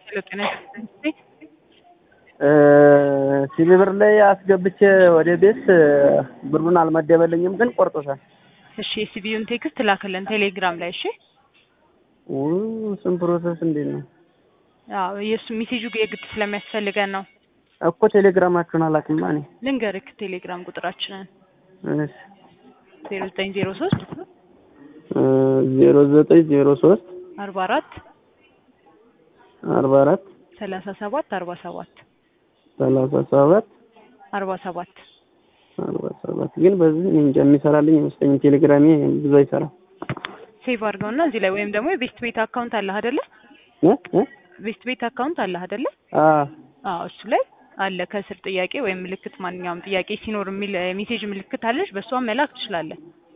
ጤና ይስጥልኝ። ሲቢ ብር ላይ አስገብቼ ወደ ቤት ብሩን አልመደበልኝም፣ ግን ቆርጦታል። እሺ የሲቢዩን ቴክስት ላክልን ቴሌግራም ላይ እሺ። ውይ እሱን ፕሮሰስ እንዴት ነው አዎ የእሱ ሜሴጁ የግድ ስለሚያስፈልገን ነው። እኮ ቴሌግራማችሁን አላውቅማ እኔ። ልንገርክ ቴሌግራም ቁጥራችንን እሺ ዜሮ ዘጠኝ ዜሮ ሶስት ዜሮ ዘጠኝ ዜሮ ሶስት አርባ አራት አርባ አራት ሰላሳ ሰባት አርባ ሰባት ሰላሳ ሰባት አርባ ሰባት አርባ ሰባት ግን በዚህ እኔ እንጃ የሚሰራልኝ አይመስለኝም። ቴሌግራሜ ብዙ አይሰራም። ሴቭ አድርገውና እዚህ ላይ ወይም ደግሞ የቤስት ቤት አካውንት አለህ አይደለ? እ እ ቤስት ቤት አካውንት አለህ አይደለ? አ አዎ እሱ ላይ አለ ከስር ጥያቄ ወይም ምልክት ማንኛውም ጥያቄ ሲኖር የሚል ሜሴጅ ምልክት አለች። በእሷም መላክ ትችላለህ።